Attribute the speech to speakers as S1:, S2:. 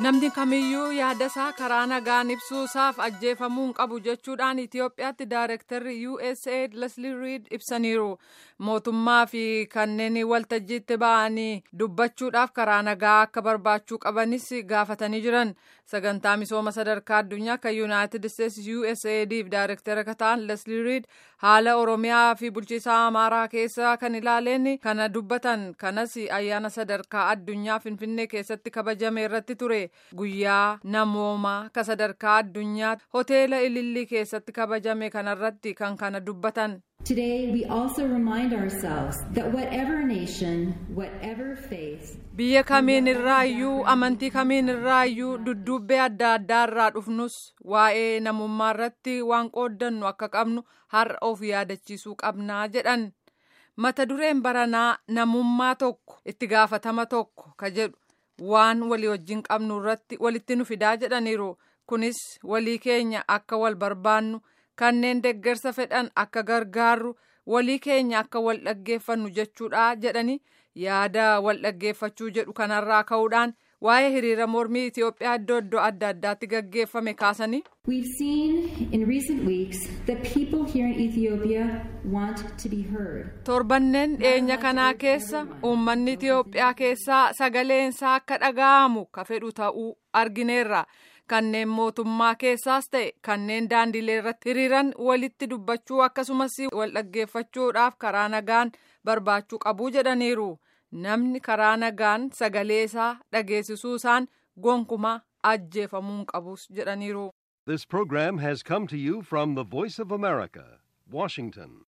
S1: Namni kamiyyuu yaada isaa karaa nagaan ibsuusaaf ajjeefamuu hin qabu jechuudhaan Itoophiyaatti Daayirektarri USAID Leslie Reed ibsaniiru. Mootummaa fi kanneen waltajjiitti ba'anii dubbachuudhaaf karaa nagaa akka barbaachuu qabanis gaafatanii jiran. Sagantaa misooma sadarkaa addunyaa kan Yuunaayitid Isteetsi USAIDif Daayirektara akka ta'an Leslie Reed haala Oromiyaa fi bulchiinsa Amaaraa keessa kan ilaaleen kana dubbatan. Kanas ayyaana sadarkaa addunyaa Finfinnee keessatti kabajame irratti ture. Guyyaa namoomaa ka sadarkaa addunyaa hoteela Ilillii keessatti kabajame kanarratti kan kana dubbatan.
S2: Today we also remind ourselves that whatever nation, whatever faith,
S1: Biyya kamiin irraayyuu amantii kamiin irraayyuu duddubbee adda addaa irraa dhufnus waa'ee namummaa irratti waan qooddannu akka qabnu har'a of yaadachiisuu qabnaa jedhan. Mata dureen baranaa namummaa tokko itti gaafatama tokko ka jedhu waan walii wajjin qabnu irratti walitti nu fidaa jedhaniiru. Kunis walii keenya akka wal barbaannu kanneen deggersa fedhan akka gargaarru walii keenya akka wal dhaggeeffannu jechuudha jedhani yaada wal dhaggeeffachuu jedhu kanarraa ka'uudhaan waa'ee hiriira mormii Itoophiyaa iddoo iddoo adda addaatti gaggeeffame kaasanii.
S2: We've seen in recent weeks that people here in Ethiopia want to be heard.
S1: Torbanneen dhiyeenya kanaa keessa uummanni Itoophiyaa keessaa sagaleensaa akka dhaga'amu ka fedhu ta'uu argineerra. Kanneen mootummaa keessaas ta'e kanneen daandilee irratti hiriiran walitti dubbachuu akkasumas wal dhaggeeffachuudhaaf karaa nagaan barbaachuu qabuu jedhaniiru. Namni karaa nagaan sagalee isaa dhageessisuu isaan gonkumaa ajjeefamuu hin qabus jedhaniiru.
S3: This program has come to you from the Voice of America, Washington.